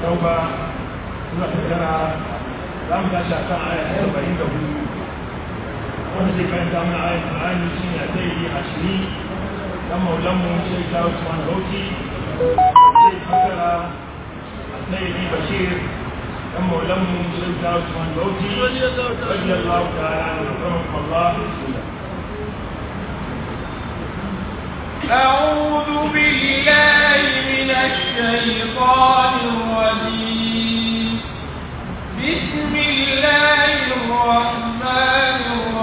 tauba suna tattara za mu tashi a kan aya ta saba'in da hudu wanda zai karanta mana ayat Qur'ani shi ne sai yi ashiri dan maulan mu sai ta Usman Bauchi zai fasara sai yi Bashir dan maulan mu sai ta Usman Bauchi radiyallahu ta'ala anhu Allah أعوذ بالله من الشيطان الرجيم بسم الله الرحمن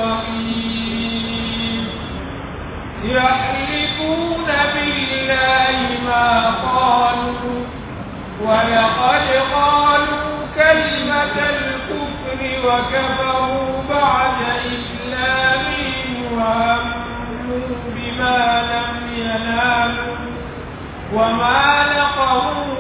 الرحيم يحلفون بالله ما قالوا ولقد قالوا كلمة الكفر وكفروا بعد إسلامهم وهموا بما لم ينالوا وما نقموا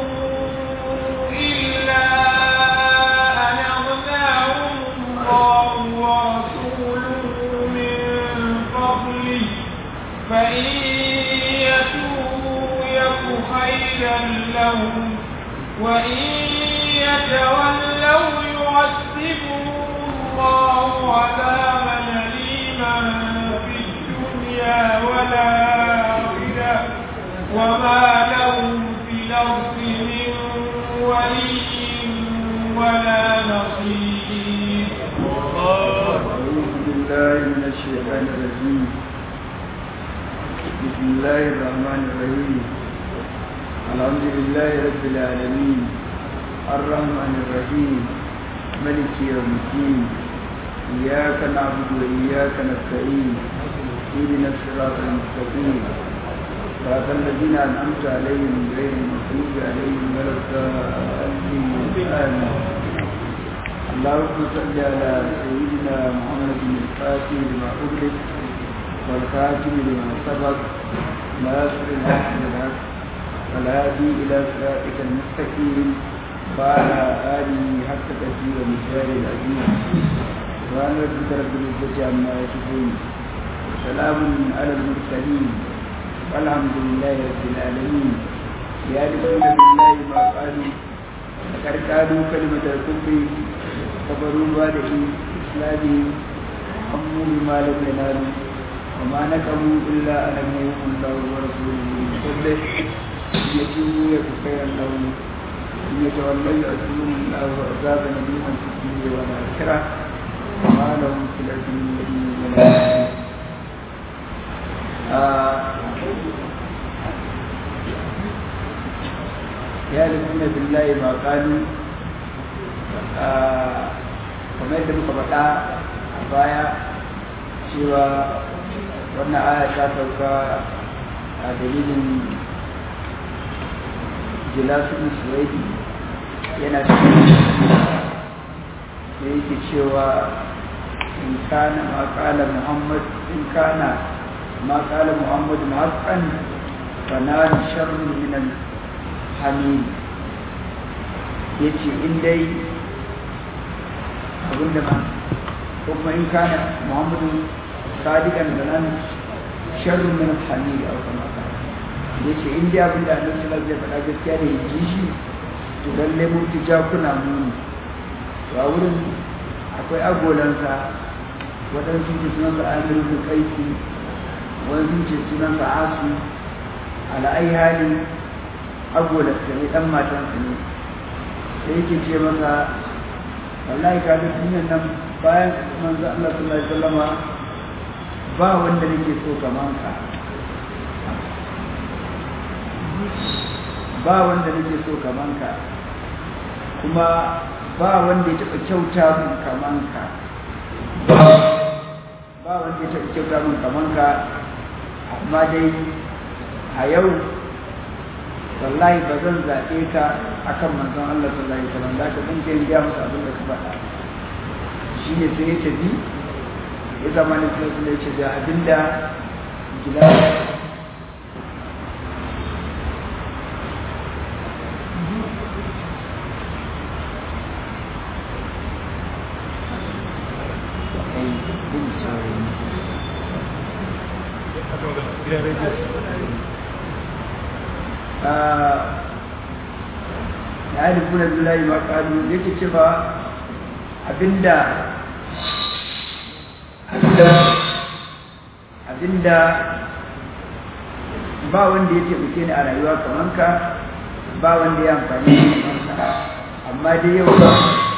إلا أن أغناهم الله ورسوله من فضله فإن يتوبوا يك خيرا لهم وإن يتولوا يعذبهم الله عذابا أليما في الدنيا والآخرة وما لهم في الأرض من ولي ولا نصير أعوذ بالله من الشيطان الرجيم بسم الله الرحمن الرحيم الحمد لله رب العالمين الرحمن الرحيم ملك يوم الدين إياك نعبد وإياك نستعين اهدنا الصراط المستقيم صراط الذين أنعمت عليهم غير المغضوب عليهم ولا الضالين آمين اللهم صل على سيدنا محمد الفاتح لما أغلق والخاتم لما سبق ناصر الحق بالحق والهادي إلى صراطك المستقيم وعلى آله حق تسير ومثال العظيم سبحان ربك رب العزة عما يصفون وسلام على المرسلين والحمد لله رب العالمين يعرفون بالله ما قالوا فقد قالوا كلمة الكفر كفروا بعد إسلامهم هموا بما لم ينالوا وما نكموا إلا أن يكون الله ورسوله من فضله إن يتوبوا يك خيرا لهم إن يتولوا يؤذبهم الله عذابا أليما في الدنيا والآخرة وما لهم في الأرض من ولي ولا نصير يعرفون بالله ما قالوا kamar yadda muka faɗa a baya cewa wannan aya ta sauka a dalilin jilasun suwaidi yana cikin da yake cewa in kana ma kala muhammad in kana ma kala muhammad haqqan fa nar sharrun min al hamim yace in dai abinda ba ko kuma in kana muhammadu sadiqan da nan sharrun min al-hamid aw kama yace in dai abinda annabi sallallahu alaihi wasallam ya faɗa gaskiya da yaji shi to lalle mun ti ja kuna muni to a wurin akwai agolansa waɗansu ce sunan sa amir bin kaisi wani ce sunan sa asu ala ai hali agolansa ne dan matansa ne sai yake ce masa wallahi ka ga duniyar nan bayan manzo Allah sallallahu alaihi wasallama ba wanda nake so kaman ka ba wanda nake so kaman ka kuma ba wanda ya taɓa kyauta min kaman ka ba wanda ya taɓa kyauta min kaman ka amma dai a yau wallahi ba zan zaɓe ka akan manzon Allah sallallahu alaihi wasallam da ka san ke riya musu abin da ka faɗa shi ne sai ya tafi ya zama ne sai ya ce da abinda gida ya yi kuna billahi ma kalu yake cewa abinda abinda abinda ba wanda ya taimake ni a rayuwa kamar ka ba wanda ya amfani da kamar ka amma dai yau ba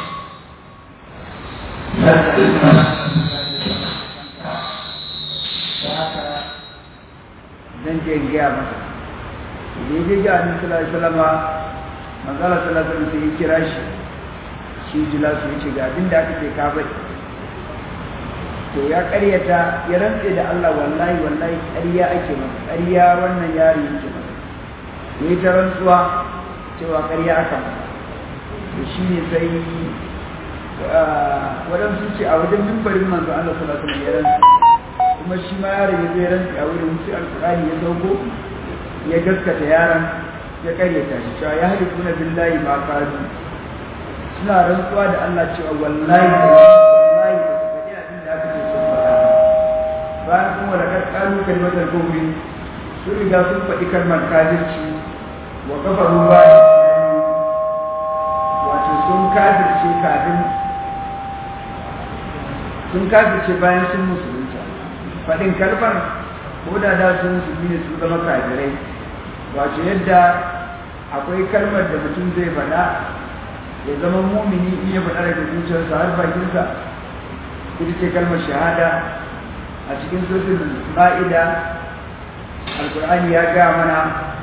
zan je in gaya masa da ya ga annabi sallallahu alaihi wasallam manzala sallallahu alaihi wasallam sai ya kira shi shi jila su yace ga abin da aka ce ka bari to ya karyata ya rantse da Allah wallahi wallahi ƙarya ake masa ƙarya wannan yari yake masa ya yi ta rantsuwa cewa ƙarya aka masa to shi ne sai waɗansu ce a wajen mimbarin manzo Allah sallallahu alaihi wasallam ya rantse kuma shi ma yaron ya zai rantse a wurin sai alƙur'ani ya sauko ya gaskata yaron ya karyata shi cewa ya hadi kuna billahi ma kazu suna rantsuwa da Allah cewa wallahi wallahi ba su faɗi abin da aka ce sun faɗa bayan kuma da kakkalu kalmatar kufri sun riga sun faɗi kalmar kafirci wa kafaru ba wato sun kafirce kafin sun kafirce bayan sun musulunta faɗin kalmar ko da da sun musulmi ne sun zama kafirai wato yadda akwai kalmar da mutum zai faɗa ya zama mumini in ya faɗa daga zuciyarsa har bakinsa ita ce kalmar shahada a cikin suratul ma'ida alkur'ani ya gaya mana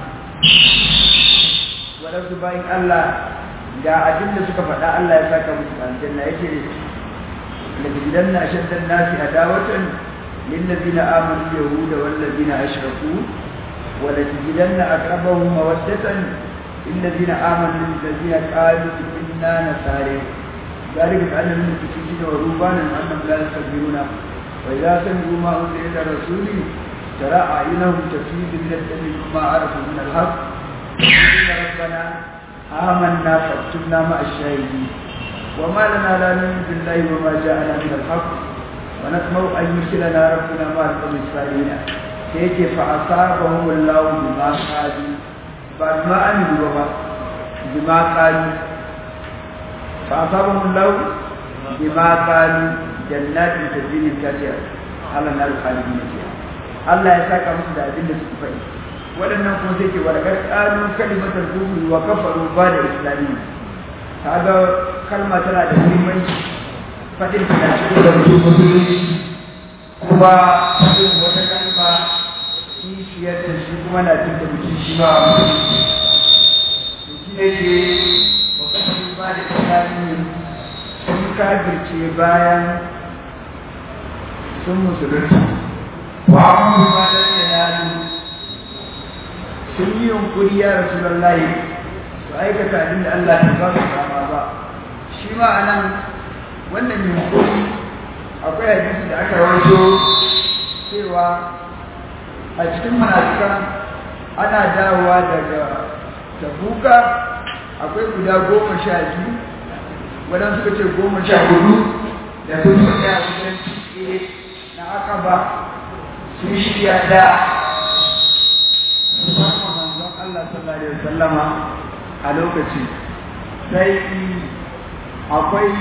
waɗansu bayan Allah ga abin da suka faɗa Allah ya saka musu aljanna yake لتجدن أشد الناس عداوة للذين آمنوا اليهود والذين أشركوا ولتجدن أقربهم مودة للذين آمنوا الذين قالوا إنا نصارى ذلك بأن المشركين ورهبانا أنهم لا يستكبرون وإذا سمعوا ما أنزل إلى الرسول ترى أعينهم تفيض من الدم مما عرفوا من الحق إن ربنا آمنا فاكتبنا مع الشاهدين وما لنا لا نؤمن بالله وما جاءنا من الحق ونطمع أن يرسلنا ربنا مع القوم الصالحين سيتي فأصابهم الله بما قالوا بعد ما أمنوا بما بما قالوا فأصابهم الله بما قالوا جنات تجري من تحتها على النار خالدين فيها Allah ya saka musu da abin da suka faɗi waɗannan kuma sai ke warkar ƙalu kalimatar kufri wa kafaru ba da islami kaga kalma tana da muhimmanci faɗin ta cikin da mutum musulunci kuma faɗin wata kalma kishiyar da shi kuma na cin da mutum shi ma to shi ne ke wa kafaru ba da islami sun kafirce bayan sun musulunci wa amma ma da yanayi sun yi yunkuri ya rasu lallahi su aikata abin da Allah ta ba su dama ba shi ma a nan wannan yunkuri akwai hadisi da aka rawaito cewa a cikin munafikan ana dawowa daga tabuka akwai guda goma sha biyu waɗansu suka ce goma sha hudu da sun tsaya a cikin cike na aka ba sun shirya da musamman manzon Allah sallallahu alaihi wasallama a lokaci sai akwai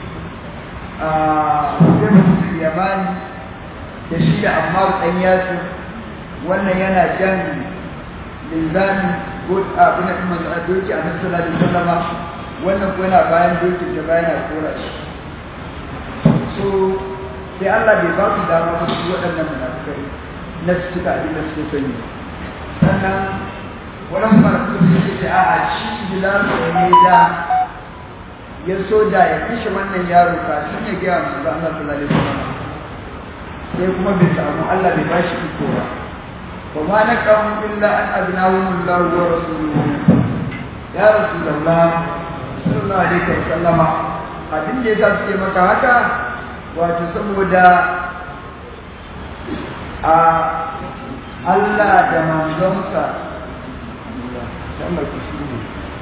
Hussein Yamani da shi da Ammar ɗan yasu wannan yana jan linzami ko abin da kuma a doki a nasu sallallahu alaihi wasallama wannan ko yana bayan dokin da bayan a kora shi so sai Allah bai ba su dama ba su waɗannan munafukai na su cika abin da suke sani sannan wani farko da suke ce a shi bilalu ne da ya so da ya kashe wannan yaro kafin ya gaya musu da Allah sallallahu alaihi wasallam sai kuma bai samu Allah bai bashi iko ba wa ma naqamu illa an abnahum Allah wa rasuluhu ya rasulullah sallallahu alaihi wasallama abin da yasa suke maka haka wato saboda a Allah da manzonsa Allah ku shi ne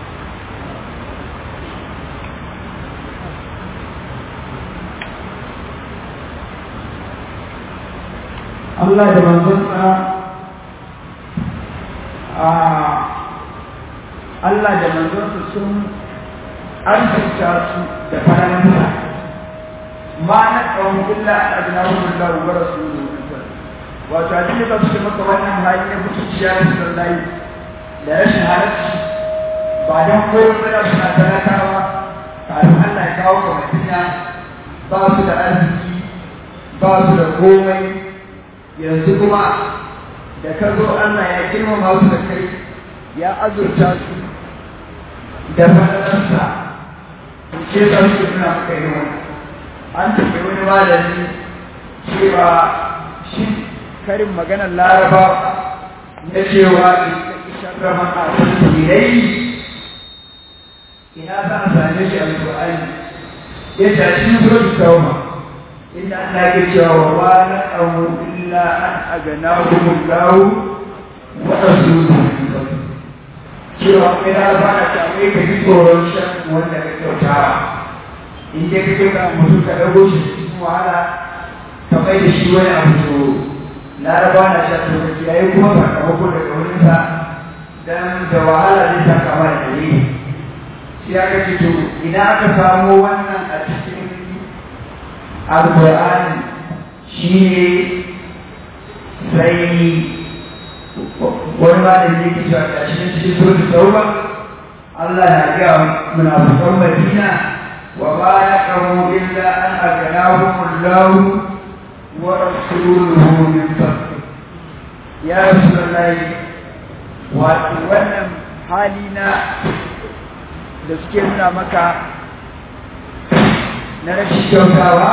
Allah da manzonsa a Allah da manzonsa sun arzuta su da faransa ma na ƙaunin illa a ajinahun Allah wa rasuluhu wato a cikin da suke maka wannan hali na mutunciya da su layi da rashin halarci ba don koyon da suna talakawa kafin Allah ya kawo ka madina ba su da arziki ba su da komai yanzu kuma da ka zo Allah ya girmama su da kai ya azurta su da fadalarsa ce sa su suna maka yi wani an tafi wani malami cewa shi karin maganar laraba na cewa sharraman a tasirai ina za a same shi a alƙur'ani ya tashi zuwa tauma inda Allah ke cewa wa ma na amu illa an agana humullahu wa rasuluhu cewa kai na ba na same ka ji tsoron shan wanda ka kyautawa in dai ka kyauta mutum ka dago shi cikin wahala ka mai da shi wani abu to laraba na shan lokaci yayi kuma sakamako daga wurinsa dan da wahala zai saka mana dalili sai aka ce to ina aka samo wannan a cikin alƙur'ani shi ne sai wani ma da yake cewa ga shi cikin sura tauba Allah ya ga munafiqan Madina wa ma yaqamu illa an aghnahum Allah wa rasuluhu min fadli ya rasulullahi wato wannan hali na da suke nuna maka na rashin kyautawa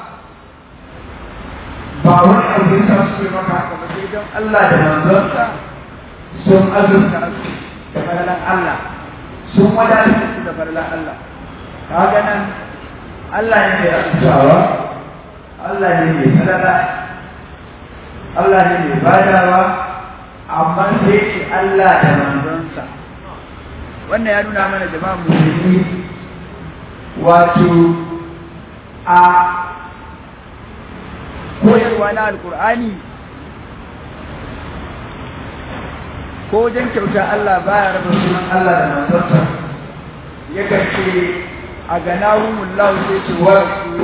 ba wani abu ya sa suke maka haka ba sai don Allah da manzonsa sun azurta su da faralan Allah sun wadatar su da faralan Allah kaga nan Allah ne mai azurtawa Allah ne mai falala Allah ne mai badawa amma sai ce Allah da manzonsa wannan ya nuna mana jama'a musulmi wato a koyarwa na alkur'ani ko wajen kyauta Allah baya raba sunan Allah da manzonsa yakan ce a ganahumullahu sai ce wa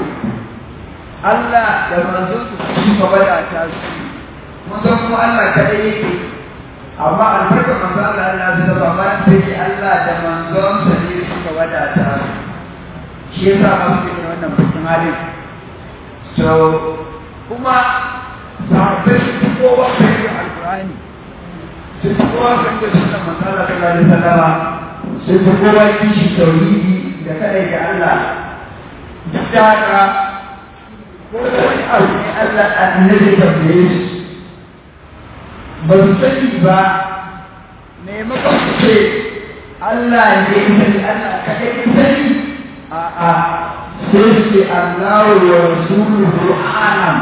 Allah da manzonsa su ka wadata su mun san kuma Allah kadai yake amma albarkar manzo Allah Allah su da ba sai Allah da manzonsa ne suka wadata su shi yasa ba su yi wannan bakin halin so kuma sahabbai su fi kowa kan yi alkurani su fi kowa kan yi sunan manzala ta gari sallama su fi kowa kishi tauhidi da kadai ga Allah duk da haka ko wani abu ne Allah annabi tambaye su ba su sani ba maimakon su ce Allah ne sani Allah kadai sani a'a sai ce Allah wa rasuluhu alam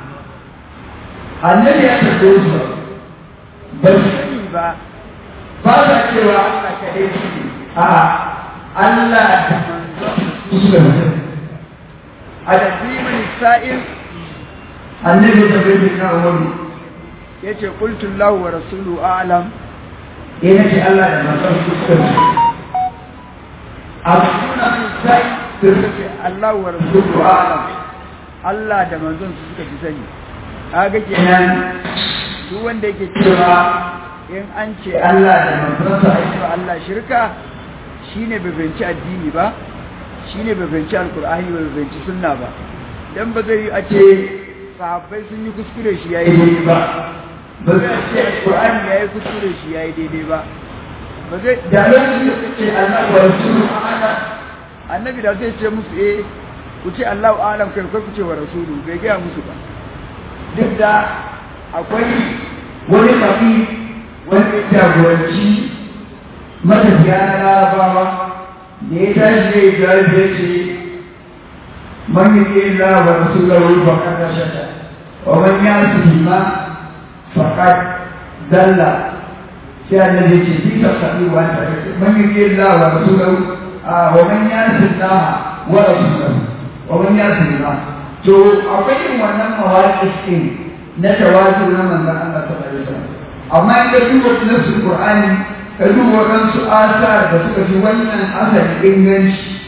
annabi ya tafi su ba su sani ba ba za cewa Allah kaɗai su ne a'a Allah da manzon su da mutum a da zimin sa'il annabi ta bai na wani ya ce kultun lahu wa rasuluhu alam ya ce Allah da manzon su da mutum abu suna min sai da suke Allah wa rasuluhu alam Allah da manzon su suka fi sani kaga kenan duk wanda yake cewa in an ce Allah da manzon sa ai ba Allah shirka shine bai fahimci addini ba shine bai fahimci alqur'ani bai fahimci sunna ba dan ba zai a ce sahabbai sun yi kuskure shi yayi daidai ba ba zai ce alqur'ani yayi kuskure shi yayi daidai ba ba zai da lokacin da suke Allah wa rasuluhu a'lam annabi da zai ce musu eh ku ce Allahu a'lam kai ku ce wa rasulu bai ga musu ba duk da akwai wani mafi wani jagoranci matafiya na larabawa da ya tashi zai jawabi ya ce man yi ke la wa rasulahu faqad rashada wa man yasihi ma faqad dalla sai annabi ce bi ta sabi wa ta man yi ke la wa rasulahu wa man yasihi la wa rasulahu wa man yasihi ma to akwai yin wannan mawaƙi ɗin na tawazu na manzan Allah ta ɗari amma in ka duba nasu Qur'ani ka duba waɗansu asar da suka fi wannan asar inganci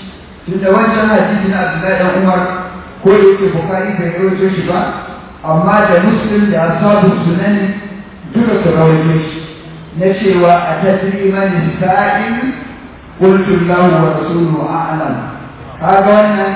tun da wancan hadisi na Abdullahi dan Umar ko da yake Bukhari bai rawaito shi ba amma da Muslim da ashabu sunan duka su rawaito shi na cewa a tadri man sa'in qultu lahu wa rasuluhu a'lam kaga wannan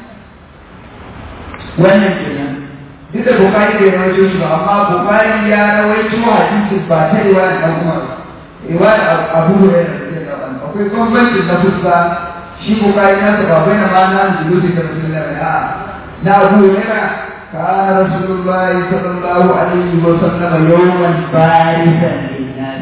wannan kenan duk da Bukhari bai rawaito shi ba amma Bukhari ya rawaito hadisin ba ta riwayar dan Umar riwayar Abu Hurairah akwai bambanci na fuska shi bukari na ba bai na mana julusi da rasulullahi a na abu yana kana rasulullahi sallallahu alaihi wa sallam yawman barisan linnas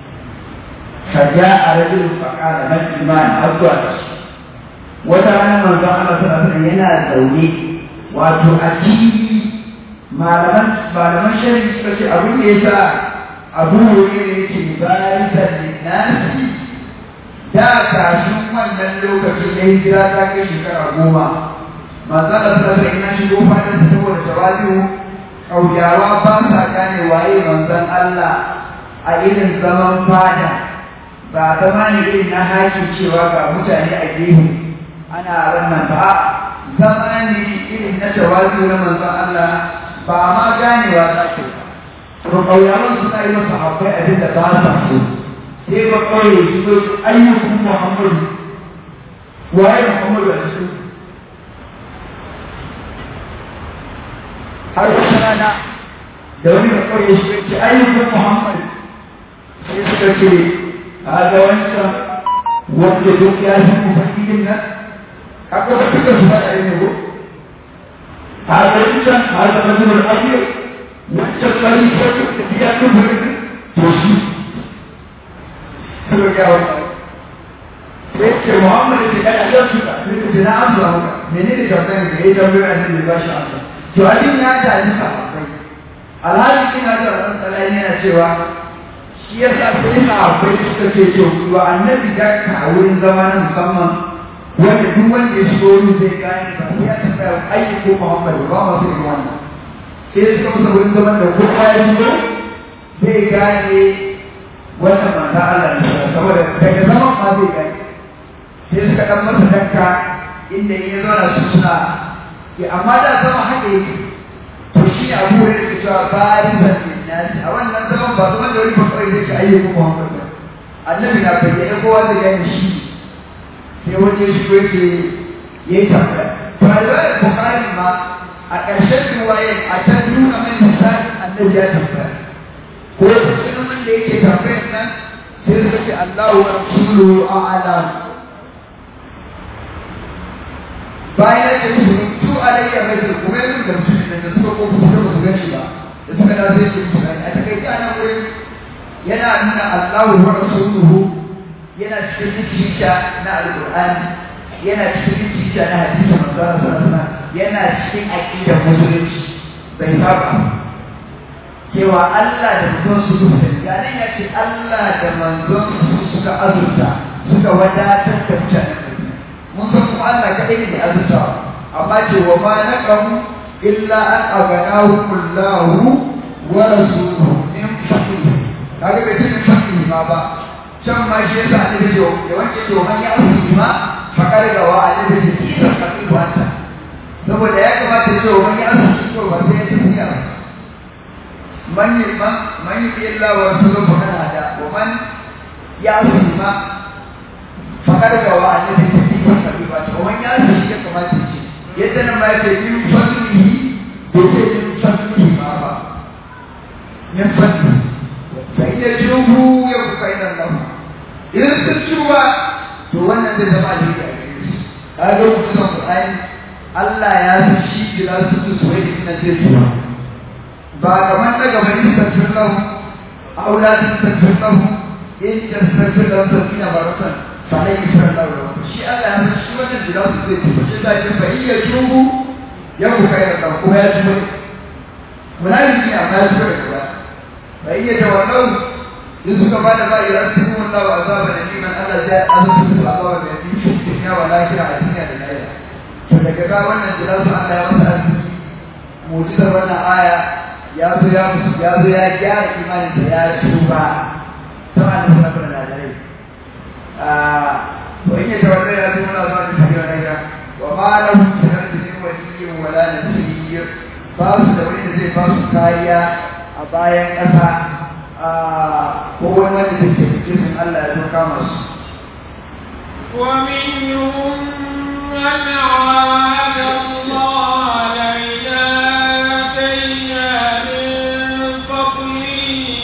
فجاء رجل فقال ما الإيمان أفضل وترانا من الله صلى الله عليه وسلم ينا زوني wato a ciki malaman malaman shari'a suka ce abin da yasa abu ne yake barisan linnasi da kafin wannan lokacin da hijira ta kai shekara goma manzala ta sai ina shigo fadin saboda tawali'u kauyawa ba sa gane waye manzon Allah a irin zaman fada ba zama ne irin na haki cewa ga mutane a gefe ana wannan ba zama ne irin na tawali'u na manzon Allah ba ma ganewa za ke ba kauyawan suna yi masa akwai abin da ba sa so sai ba kawai su zo ayyukan Muhammadu waye Muhammadu a cikin har wata rana da wani da kawai shi ce ayyukan Muhammadu sai suka ce a ga wancan wanda duk ya shi mu fahimtin nan haka ba duka su faɗa ne ko a ga wancan a ga mazmunar abiyar wancan kari ko da biya kan birnin to shi suka gaya wannan sai ce Muhammad ce kada ya suka sai ce na amsa maka menene tambayar da ya tambayar da ya bashi amsa to abin ya ta ji sahabbai alhali ina da ran salai yana cewa shi ya sa sai sahabbai suka ce to wa annabi da ka wurin zama na musamman wanda duk wanda ya shigo wurin zai gane ba ya tambaya aiki ko Muhammad ba ma sai wannan sai suka masa wurin zaman da kowa ya shigo zai gane wannan mata Allah ne saboda daga zaman ma zai gani sai suka dan masa danka inda ya zauna su suna ya amma da zama haka yake to shi ne abu da yake cewa bayan zannin nasi a wannan zaman ba zaman da wani ba kawai zai ce ayyukan Muhammad ba annabi na bayyana kowa zai gani shi sai wani ya shigo yake ya yi tambaya to a riwayar Bukhari ma a ƙarshen riwayar a ta nuna mai misalin annabi ya tambaya ko sunan wanda yake tambayar nan sai suka ce Allahu wa rasuluhu a'lam bayan ya ce musu tu alayya bai da kuma yin da mutum da suka ko su ba su gani ba da suka da sai su gani a takaice a nan wurin yana nuna Allahu wa rasuluhu yana cikin zuciya na alqur'ani yana cikin zuciya na hadisi manzo sallallahu alaihi wasallam yana cikin aqidar musulunci bai saba cewa Allah da manzon su suka ya nan ya ce Allah da manzon su suka azurta suka wadatar da mutane mun san kuma Allah kaɗai ne da azurtawa amma ce wa ma naqamu illa an aganahu kullahu wa rasuluhu in fadli kaga bai cikin fadli ma ba can ma shi yasa ne da ya wanke to man ya azurta ma fakar ga wa a da shi kisa fadli wanta saboda ya kamata ce wa man ya azurta to ba sai ya tafiya ba من من من يطيع الله ورسوله فقد هدى ومن يعصي ما فقد غوى الذي تفيه الخبيبات ومن يعصي شيء كما تجي يدنا ما يتبين فضله بيتبين فضله ما با من فضله فإن يتوبوا يكون خيرا لهم إذا تتوبوا to wannan zai zama alheri a gare su kaga mutum Qur'ani Allah ya san shi kila su su wai ina zai tuba ba kamar daga bani tafsir lahu auladin tafsir lahu in tafsir lahu sabina baratan fa la yusra lahu shi Allah ya shi wannan da su zai ci shi da ke fa iya tubu ya ku kai da ko ya tubu munafiki amma ya tubu da ba fa iya tawallau in suka bada ba ira su Allah wa azaba da liman Allah ya azaba su azaba da fi dunya wa lahira a dunya da lahira to daga ga wannan da su Allah ya masa arziki mu'jizar wannan aya ya zo ya musu ya zo ya gyara imanin da ya tuba ta annabi sallallahu alaihi wasallam ah to in ya tawadda ya zo na zuwa da tafiya na ga ma lahum fi ardi min waliyyin wala nasir ba su da wani da zai ba su kariya a bayan ƙasa ko wani wanda zai taimake su Allah ya zo kama su ومنهم من عاد الله لئن آتينا من فضله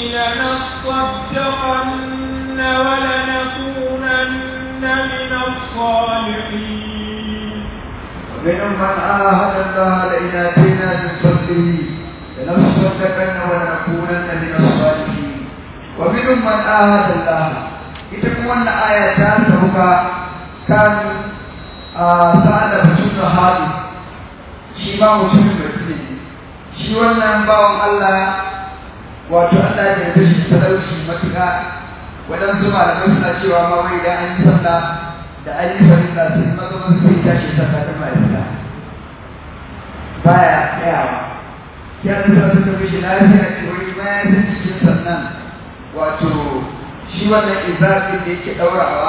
لنصدقن ولنكونن من الصالحين ومنهم من عاهد الله لئن آتينا من فضله لنصدقن ولنكونن من الصالحين ومنهم من عاهد الله ita kuma wannan aya ta sauka kan sa'ad da mutum da hali shi ma mutumin da ne shi wannan bawan Allah wato Allah ya yarda shi talauci matuƙa waɗansu malamai suna cewa ma wai idan an yi sallah da an yi farilla sai maza maza sai tashi sallah da mai fita baya tsayawa sai an sa suka mishi lafiya ce wai bayan sun cikin sannan wato shi wannan izafin da yake ɗaurawa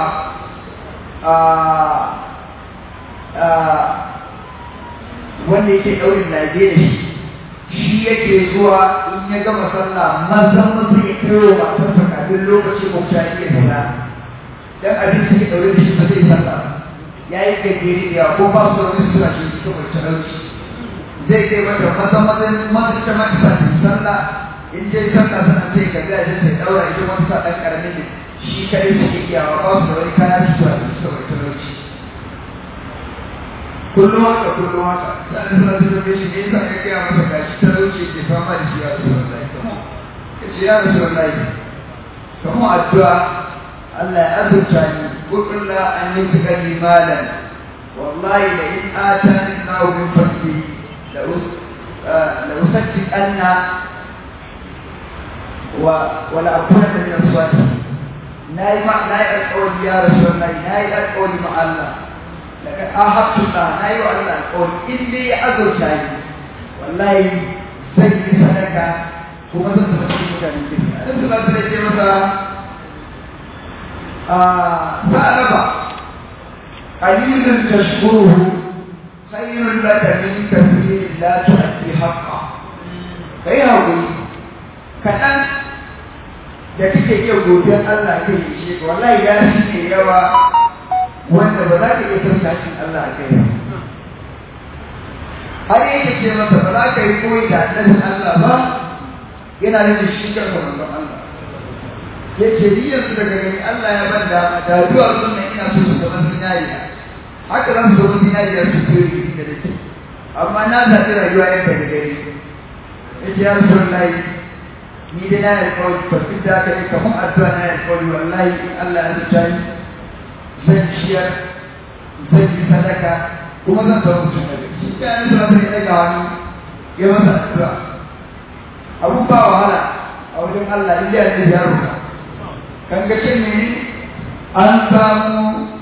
wanda yake ɗaurin lage da shi shi yake zuwa in ya gama sallah mazan mutum ya kai wa matarsa kafin lokacin bauta ya fita dan abin da ke ɗaure da shi ba zai sallah ya yi gajeri da yawa ko ba su wani suna shi suka mai talauci zai kai mata mazan mazan mazan ta mata sa sallah in dai sallah sana sai ka ga sai daura ita wani sa dan karamin ne shi kai suke iyawa ba su da wani kaya su zuwa da suka mai talauci kullum haka kullum haka sai suna su da shi ne yasa ka gaya masa gashi talauci ke fama da shi ya rasu wallahi ka ce ya rasu wallahi kamar addu'a Allah ya azurta ni qul la an yutqa li malan wallahi la in atani Allahu min fadli la la usaddiqanna ولا أكون من الصالحين ناي ما ناي القول يا رسول الله ناي القول مع الله لكن أحبت الله ناي الله القول إني أذر شيء والله سيدي صدقة kuma zan taɓa cikin mutane ke nan su ba su da ce masa sa'alaba qalilun tashkuruhu khayrun laka min kathirin la tu'ti haqqa kai hakuri kaɗan da kake iya godiyar Allah kai shi wallahi ya shi ne yawa wanda ba za ka iya san sashin Allah a kai har yake ce masa ba za ka yi koyi da annabin Allah ba yana nufin shi kansa manzon Allah ya ce ni yanzu daga gani Allah ya ban dama da zuwa sunna ina so su zama zinariya haka za su zama zinariya su fiye da dake amma na zaɓi rayuwa yadda da gari ya ce ya rasu ni dai na alƙawari ba duk da aka yi kamar addu'a na alƙawari wallahi in Allah ya zuta ni zan ciyar zan yi sadaka kuma zan zama mutum da shi ka yi suna sai daga wani ya masa addu'a abun ba wahala a wajen Allah in ya ne ya roka kan ga ce ne an samu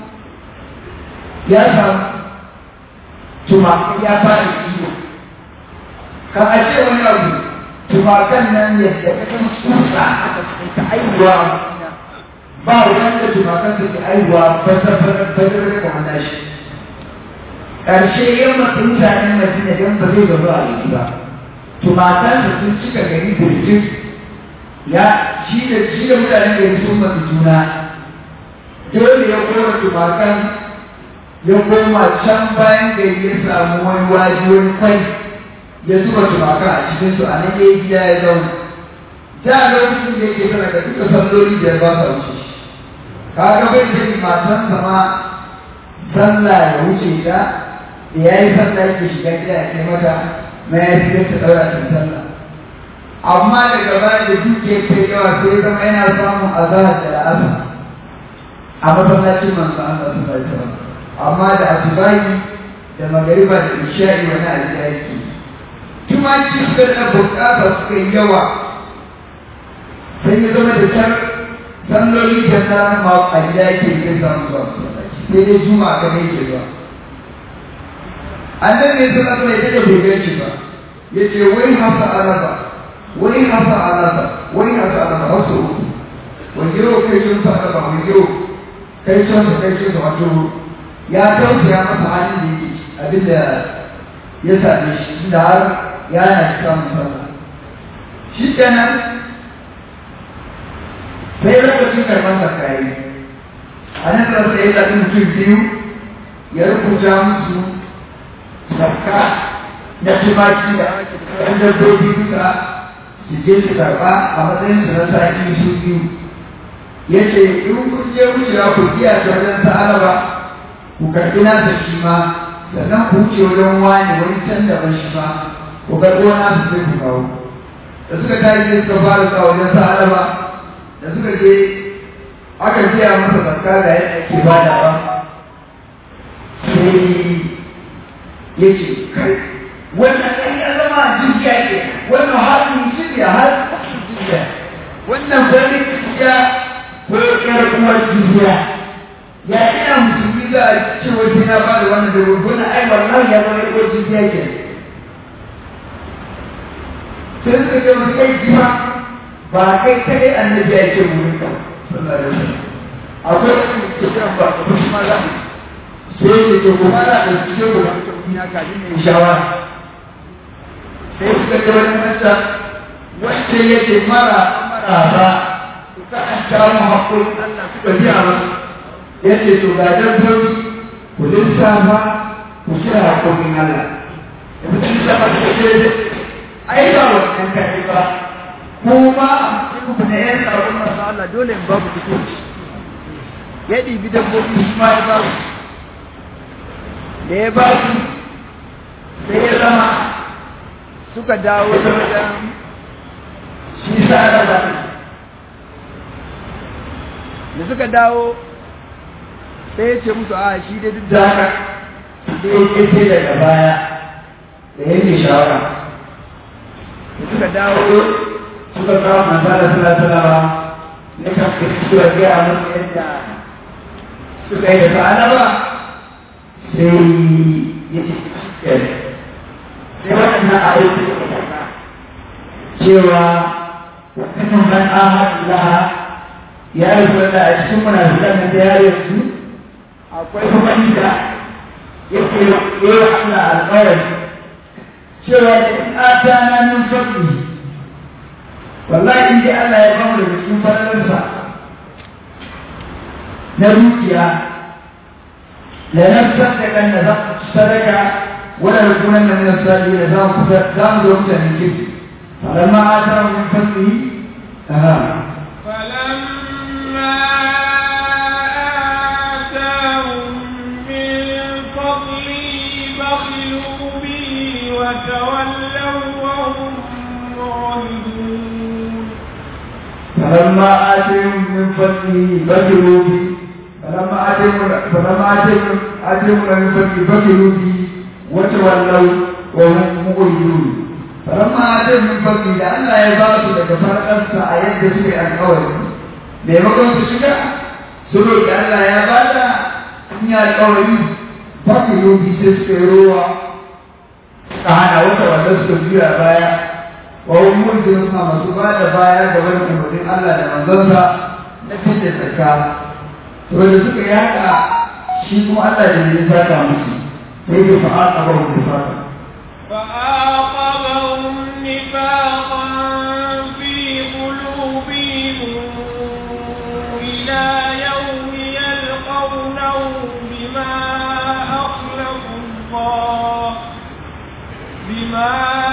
ya samu tuma ya fara kiwo kan a ce wani abu tumakan nan yadda ka san kusa aka ta aiwa ba wanda tumakan su ke aiwa bazar bazar da hana shi ƙarshe yin masu mutanen madina don ba zai gaba a yi ba tumakan su sun cika gari birjin ya shi da shi da mutanen gari sun masu juna dole ya kora tumakan ya koma can bayan gari ya samu wani waje wani kwai ya zuba tumaka a cikin su a nan yayi gida ya zauna da lokacin da yake tana da duka salloli da ba sa wuce kaga bai da matan sama sallah ya wuce ta da ya yi sallah yake shiga gida ya kai mata ma ya fi ta daura ta sallah amma daga baya da duke kai yawa sai ya zama yana samun azahar da la'asa a masallacin manzo Allah sallallahu alaihi wasallam amma da asubahi da magariba da isha'i wani alƙa yake tumaki suka da bukata suka yi yawa sai ya zama da can salloli da tsarin ma a gida yake yi samu zuwa sai dai juma ka ne ke zuwa annan ne sun asa ya daga bai shi ba ya ce wai hasa alaba wai hasa alaba wai hasa alaba wasu uku wani yau kai sun sa alaba wani yau kai sun sa kai sun sa wato ya tausaya masa halin da yake abin da ya same shi da har ya yana shi samun sallah shi kenan sai lokacin karɓar zakari a nan da sai ya zaɓi mutum biyu ya rubuta musu zakka na tumaki da ɗan dabbobi duka su je su karɓa a matsayin su na sati su biyu ya ce in kun je wucewa ku biya ta wajen sa'ala ba ku karɓi nasa shi ma sannan ku wuce wajen wani wani can daban shi ma ku karɓo nasa sai ku kawo da suka tashi sai suka fara sa wajen sa'ala ba da suka je aka biya masa zakka ga yadda ake badawa sai ya ce kai wannan ɗan ya zama jijiya ke wannan halin jijiya har jijiya wannan wani jijiya ko ƴar uwar jijiya ya ina musulmi za a ce wasu na ba da wannan daga wannan ai wannan ya zama uwar jijiya ke sai suka ce masu kai jima ba kai kadai annabi ya ce mu rinka sallallahu alaihi wasallam akwai wani ke kiran ba ko shi ma za sai ya ce kuma na da su ce kuma ina kafin ne shawara sai suka ce wani mata wacce ya ce mara mara ba su ka an samu haƙƙoƙin Allah suka biya masu ya ce to ga dabbobi ku lissafa ku kira haƙƙoƙin Allah da mutum lissafa suka ce ai ba wannan kaɗai ba kuma ku na yan tsaron masu Allah dole in babu kuɗi ya ɗibi dabbobi su ma ya ba su da ya ba su sai ya zama suka dawo da wajen shi sa ba da suka dawo sai ya ce musu a shi da duk da haka da ya ƙirƙe daga baya da yake shawara da suka dawo suka kawo manzala sallallahu ne kan suka gaya musu yadda suka yi da ta'ala ba sai ya ce sai waɗannan ayoyi cewa wannan man ahadullah ya yi wanda a cikin munafiqan da ya yanzu akwai wani da yake yi wa Allah alƙawari cewa da in atana min fadli wallahi in dai Allah ya bamu da cikin fadalarsa na dukiya la nasaddaqan da sadaka wala nakunanna min as-salihin da zamu zamu zo mutanen kirki falamma atana min fadlihi aha فلما آتاهم من فضله بخلوا به وتولوا وهم معرضون فلما آتيهم من فضله بخلوا به فلما آتيهم فلما آتيهم آتيهم من فضله بخلوا به وتولوا وهم مؤمنون فلما آتيهم من فضله لأن لا يبارك لك فرقا آيات سوء الأول maimakon su shiga su roƙi Allah ya ba da in yi alƙawari ba ku yobi sai suka yi rowa suka hana wata wanda suka juya baya wa wani mulkin suna masu ba da baya da wani umarnin Allah da manzansa na fitar tsaka to da suka yi haka shi kuma Allah da ne saka musu sai ya fa'a a ba wani fata فأعقبهم نفاقا في قلوبهم إلى يوم يلقونه بما أخلفوا الله بما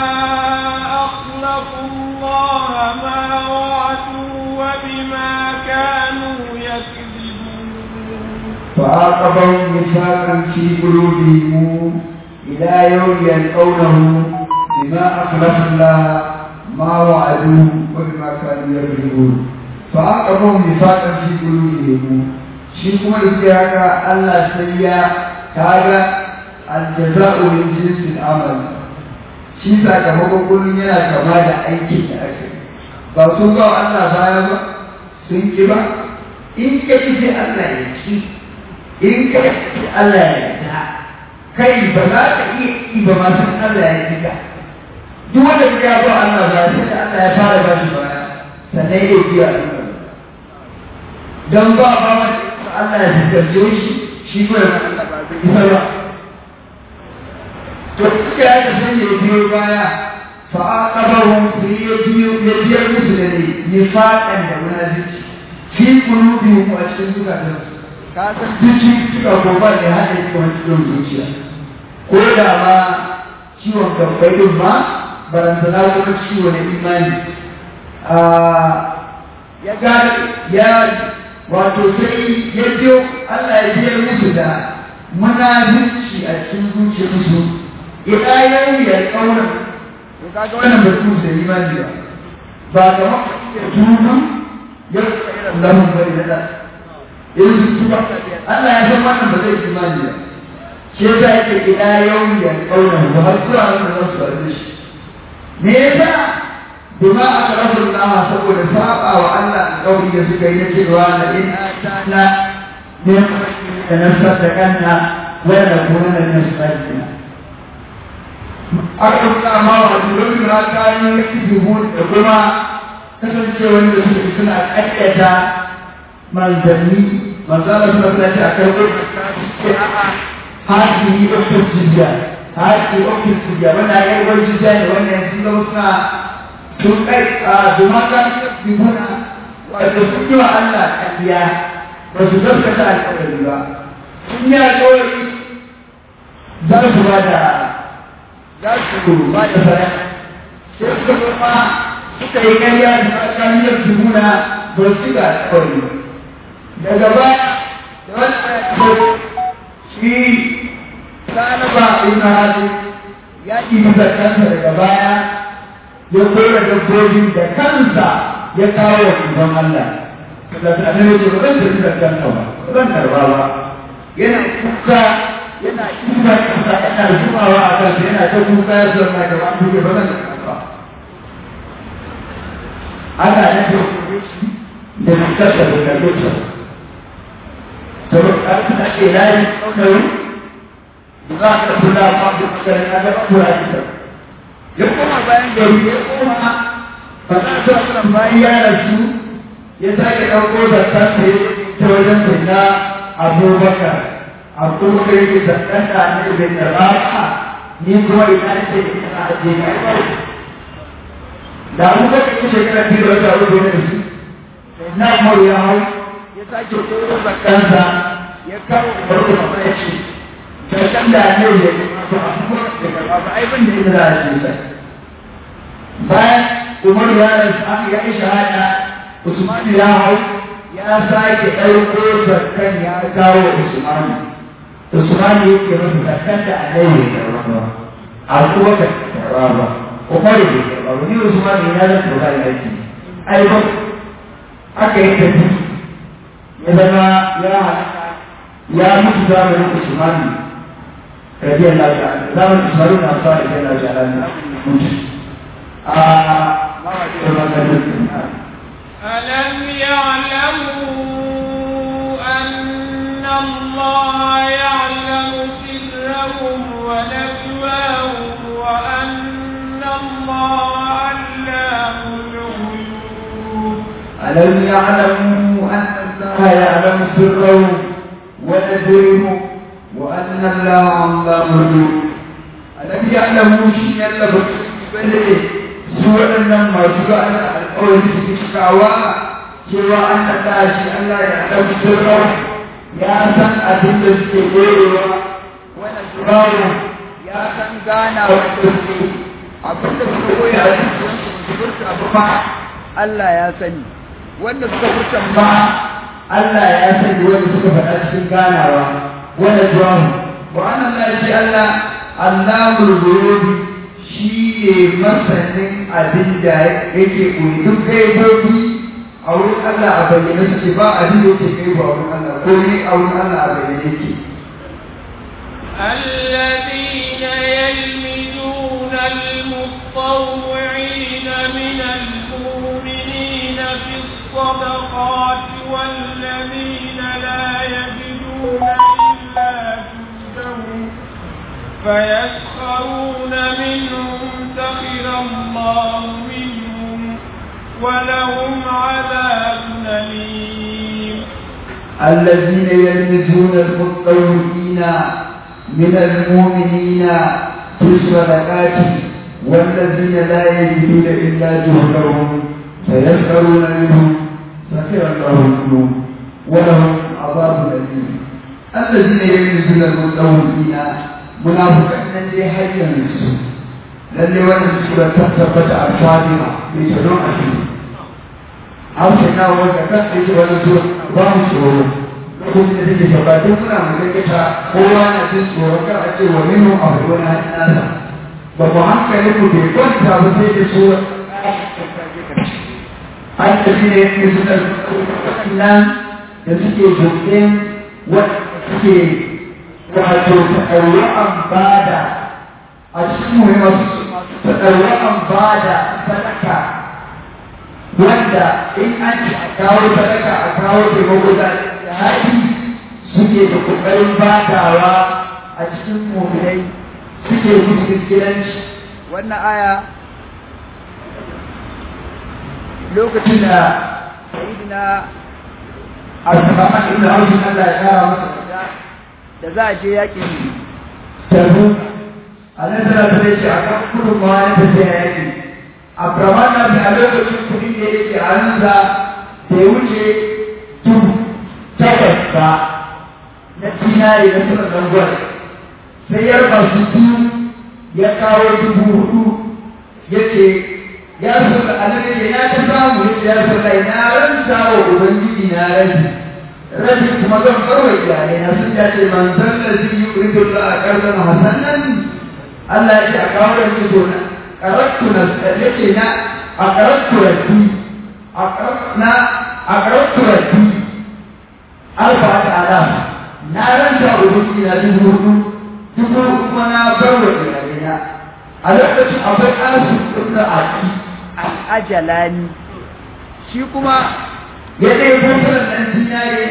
أخلفوا الله ما وعدوا وبما كانوا يكذبون فعاقبهم نفاقا في قلوبهم إلى يوم يلقونه بما أخلف الله ما وعدوه وبما كانوا يكذبون فعاقبهم نفاقا في قلوبهم shi kuma da suke haka Allah sai ya kaga aljaza'u min jinsil amal shi sakamakon kullum yana kama da aikin da aka yi ba sun ba Allah baya ba sun ki ba in ka ki sai Allah ya ci in ka ki Allah ya ta kai ba za ka iya yi ba ma san Allah ya ci ka duk wanda ya ba Allah ba sai da Allah ya fara ba shi baya sannan ya biya Allah dan ba ba ma Allah ya fitarce shi shi ko ya Allah ba zai isa ba to suka yi da sanya biyo baya فعاقبهم يجير مثلني نفاقا ومنافق في قلوبهم واشكال زكاتهم kasan duk suka goba ne haɗe ciwon ciwon zuciya ko da ma ciwon gabbai din ma barantana kuma ciwo na imani ya ga ya wato sai ya biyo Allah ya biyar musu da munafici a cikin zuciyarsu ila yau ya kauna to kaga wannan batu da imani ba ba kamar tunan ya lamun bari da yanzu tuba Allah ya san wannan ba zai imani ba shi yasa yake ila yau ya kauna ba har zuwa nan da su da shi me yasa bima aka rabu Allah saboda saba wa Allah kauri da suka yi na cewa na in na ne da nasar da kanna wa da kuma na nasar da aka rubuta ma wa dukkan na kayan yakibun da kuma kasancewar da suke suna ƙaƙƙata manzanni manzana suna suna ce a karɓar haƙi ɗaukar jijiya haƙi ɗaukar jijiya wanda ya yi wani jijiya ne wanda yanzu zama suna sun kai a dumaka yakibuna wanda sun yi wa Allah ƙarya ba su gaskata alƙawari ba sun yi alƙawari za su ba da za su ba da fara sai suka zama suka yi ƙarya da tsakaniyar jimuna ba su ga kawai daga baya da wani ayatollah shi sanaba ibn hadu ya ɗibi kansa daga baya ya kora dabbobin da kansa ya kawo wa ibn Allah da tsanin ya ce ba zan tafi da kansa ba ba zan karba ba yana kuka yana kuka kansa yana zubawa a kansa yana ta kuka ya zama da wani duke ba zan karba ana nan da da fitarsa da karfinsa saboda ƙarfi da ke layi ɗaukari za ka kula ma da makarin na gaba kura ita ya koma bayan gari ya koma ba za su asiran bayan ya rasu ya sake ɗauko da kansa ya ta wajen sai na abubakar abubakar yake da ɗan da ne bai karɓa ba ni kuma ina ce ina ajiye na da abubakar ya shekara biyu da wata uku ne su na umaru ya hau ya sake koro da kansa ya kawo barko da ya ce da kan da ne ya yi masu abubuwan da karɓa ba ai ban da ina za a ce sai bayan umaru ya rasu aka ya yi shahada usman ya hau ya sake ɗauko zakkan ya kawo usman usman ya ke masa zakkan da annabi ya karɓa ba a kuma ka karɓa ba umaru bai karɓa ba ni usman ne na zan karɓa da aiki ai ba aka yi tafi ya zama ya ya mutu zamanin Usman radiyallahu ta'ala zamanin Usman na sa radiyallahu ta'ala mutu a ألم يعلموا أن الله يعلم سرهم ونجواهم وأن الله علام الغيوب ألم يعلموا أن الله يعلم سرهم ونجوهم وأن الله علام الغيوب ألم يعلموا شيئا لبس بلده سوى أن ما سوى أن القول في الشعوى سوى أن الله الله يعلم سرهم يا سن أدل السكور ونجواهم يا سن غانا وتسكي abin da suka koya a cikin su furta abu ba Allah ya sani wanda suka furta ba Allah ya sani wanda suka faɗa cikin ganawa wanda zuwa wa annan la shi Allah Allahul ghuyub shi ne masanin abin da yake koyi duk gaibobi a wurin Allah a bayyane suke ba abin da yake gaibo a wurin Allah ko ne a wurin Allah a bayyane yake الذين يلمزون المطوعين من المؤمنين في الصدقات والذين لا يجدون إلا جهدهم فيسخرون منهم سخر الله منهم ولهم عذاب أليم الذين يلمزون المتطوعين من المؤمنين في في الصدقات والذين لا يجدون إلا جهدهم فيسخرون منهم سخر الله منهم ولهم عذاب أليم الذين يلمزون المتطوعين منافقين الذي هيا نفسه lalle wannan sura ta tabbata a fadima mai tsaron a shi an sai na wanda kan da yake wani sura ba mu tsoro lokacin da take shaba duk muna magana kowa na jin tsoro kar a ce wa minu a wani nasa ba mu hankali mu bai kwanta ba sai da sura an tafi ne yake suna nan da suke dokin wanda suke wato ta'ayyu'an bada a cikin muhimmanci taɗaurakan ba da sadaka wanda in an ci a kawo sadaka a kawo taimako da haɗi suke da ƙoƙarin badawa a cikin mummai suke musu gidanci wannan aya lokacin da sayidina abdurrahman ibn auf Allah ya kara masa da za a je yakin tabuk annabi sallallahu alaihi wasallam a kan kudin ma ya tafi yaki Abraman na bi a lokacin kudin da yake a hannunsa da ya wuce dubu takwas ba na dinari na suna zangon sai ya raba su biyu ya kawo dubu hudu ya ce ya so da annabi ya ta samu ya ce ya so da na ranta wa ubangiji na rabi rabi kuma zan kawai iyalai na sun ce manzon da zai yi ƙuridun da a ƙarfin hasanan Allah ya ce a kawo da ni gona karattu na yace na a karattu rabbi a na a karattu rabbi alfa ta ala na ranta ubangi na dubu hudu dubu kuma na bar wa iyalena a lokacin akwai asu ibn aki ajalani shi kuma ya dai gudunar ɗan dinare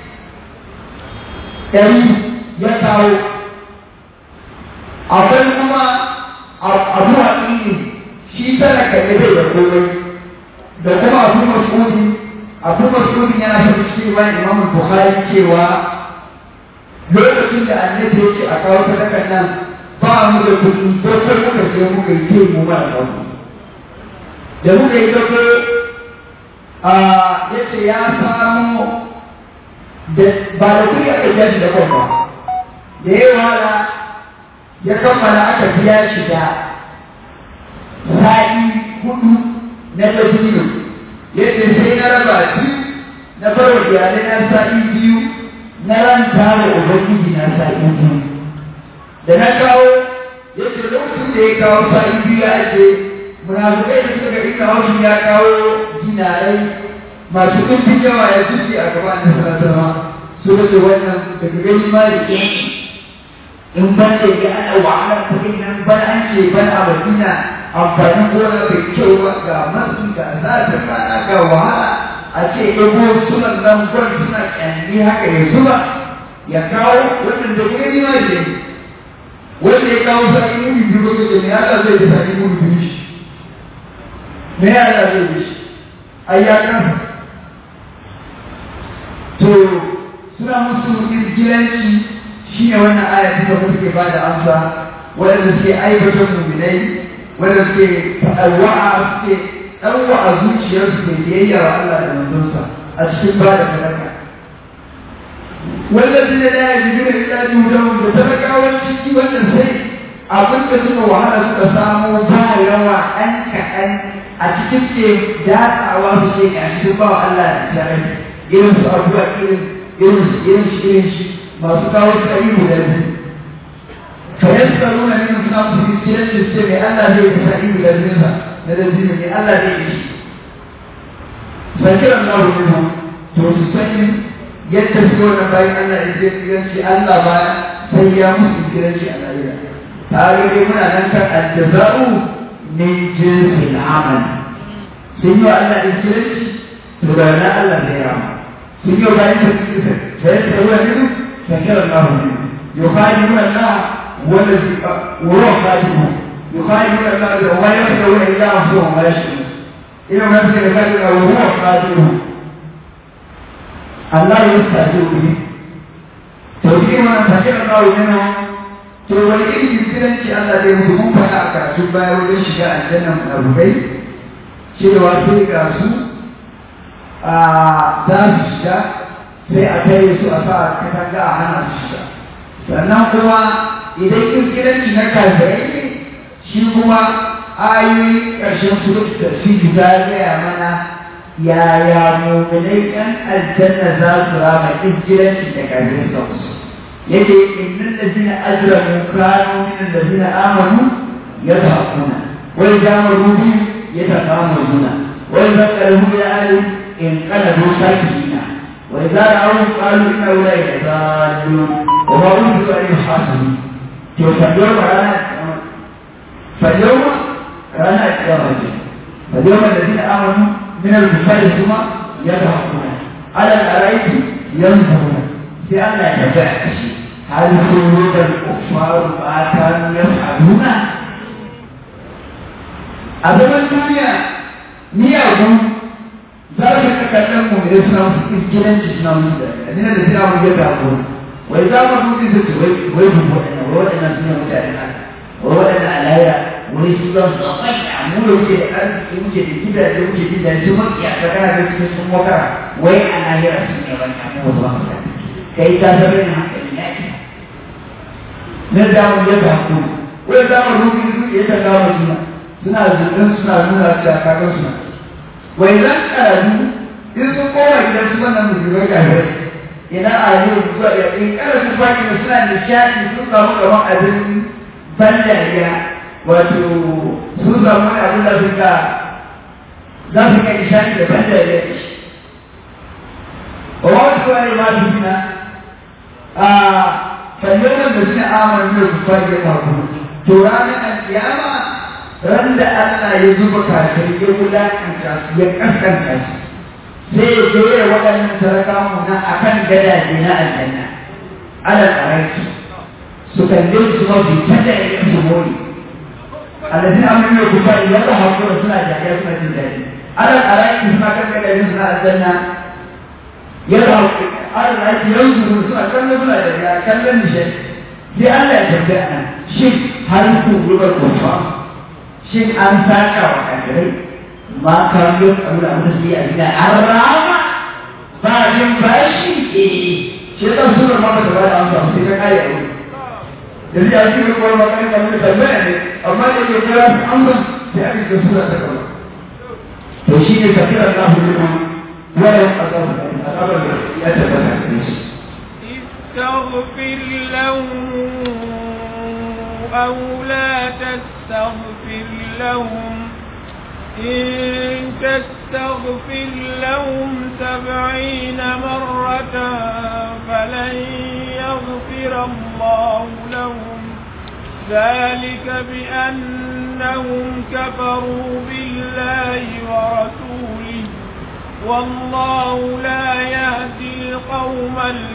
ɗari ya kawo akwai kuma abu haƙiƙi shi talaka ne bai da komai da kuma abu masudi abu masudi yana son cikin bayan imam bukhari cewa lokacin da annabi ya ce a kawo sadakan nan ba mu da kuɗi dokar muka je muka yi ke mu ba da da muka yi dokar ya ce ya samu ba da kuɗi aka biya shi da kwamba da yawa ya kammala aka biya shi da sa'i hudu na dabino yadda sai na raba biyu na farwa iyalai na sa'i biyu na ranta wa ubangiji na sa'i biyu da na kawo yadda lokacin da ya kawo sa'i biyu ya ce munafukai da suka ga kawo shi ya kawo dinarai masu ɗumbin yawa ya zuci a gaban da sanarwa su ce wannan daga gani ma da ke in ban da ya ana wahalar kuɗin nan ban an ce ban a madina amfanin gona bai kyau ba ga masu ga zafin rana ga wahala a ce ɗago sunan nan gwan suna ƙyanni haka ya zuba ya kawo wannan da gani ma da ne wanda ya kawo sa'i mudu biyu ba kace me Allah zai da sa'i mudu biyu shi me Allah zai da shi ai ya kan to suna musu izgilanci shi ne wannan aya ta da suke ba da amsa waɗanda suke aibatar muminai waɗanda suke ɗauwa'a suke ɗauwa'a zuciyarsu da biyayya wa Allah da manzonsa a cikin ba da sadaka wallazi da la yajiduna illa juhdahum da talakawan ciki wannan sai abin da suka wahala suka samu ba yawa ɗan kaɗan a cikin ke datsawa su ce ga shi ba wa Allah da tsarai irin su abuwa irin irin su irin shi irin shi masu kawo tsari guda biyu فيسألون من الناس في السنة السبع ألا زي تسعيد للنساء للذين من ألا زي إيش فكر الله منهم توسسين يتسكون بين أن إذن ينشي ألا ما سيامس ينشي ألا إله هذا يقول أنك الجزاء من جنس العمل سيو ألا إذن تبانا ألا زيرام سيو بين فيسألون منهم فكر الله منهم يخالفون الله والذي وهو خالفه يخالفون الله ولا يخشون الا انفسهم ولا يشركون إنه نفسه ذلك وهو خالفه الله يستهزئ به توجيه من فكر الله منه to wani irin jikiranci Allah zai mutu mun faɗa a karatun baya wajen shiga aljannan abubai cewa sai ga su a za su shiga sai a tare su a sa katanga a hana su shiga sannan kuma idan kirkiranci na kafirai ne shi kuma ayoyi ƙarshen surat tafsiri ta gaya mana yaya mu'minai ƴan aljanna za su rama kirkiranci da kafirai suka musu yake innal ladina ajramu kanu min alladina amanu yadhakuna wa idza maru bi yataqamuna wa idza qalu ya ali in qalabu sakina wa idza ra'u qalu inna ulai dalun wa ma unzilu alayhi hasibun to fadiyar rana فاليوم رانا الكرامة فاليوم الذين آمنوا من الكفار ثم يضحكون على الأرائك ينظرون لأن يتبع شيء هل خلود الكفار ما كانوا يفعلون أبدا الدنيا مياه ذلك تكلم من الإسلام في الجنة الإسلام الذين الذين آمنوا يضحكون وإذا مروا بذلك ويجبوا أن وأن سنة متعلقة وأن عليها wani su za su tsakai a mu da wuce da arziki wuce da gida da wuce da gidaje su maki a tsakana da cikin sun wakara wai a lahira su ne wani amma wasu ba su kai ta zama yin hankali na ita na damu ya ga ku wai za mu rubi su ya ta gawa juna suna zurfin suna nuna su a kakar suna wai zan karatu in sun koma gidan su wannan musulmai kafin ina a yau zuwa ya in karatu baki da suna nishaɗi sun samu gaban abin ban dariya wato sun samu wani abin da suka za su kai ishani da ban da ya yi wa wani kuwa ne ma su gina a kallonan da suna amon da su fage mako to ranar alkiyama ran da Allah ya zuba kafin ya wulakanta su ya kaskanta su sai ya jere waɗannan sarakamu na akan gadaje na aljanna alal araiki su kalle su mafi tada ya su mori الذين امنوا بالكفار يضحكون سنة جاهية سنة جاهية على الأرائك سنة كم الذين سنة الجنة يضحك على الأرائك ينظرون سنة كم سنة جاهية كم نشأ لأن لا يتبعنا شيء هل تقول الكفار شيء أن ساكا وكذلك ما كان يفعل أمر سيئة الرعامة بعد باشي شيء تنصر ما تبعنا أمر سيئة كاية jadi a cikin kuwa makon da mai tambaya ne amma da ke kira su amsa sai aka ce suna ta kawai to shi ne kafin Allah hulma wani azabar da ya tabbata da shi استغفر لهم أو لا تستغفر لهم إن تستغفر لهم سبعين مرة فلن يغفر الله لهم ذلك بأنهم كفروا بالله ورسوله والله لا يهدي القوم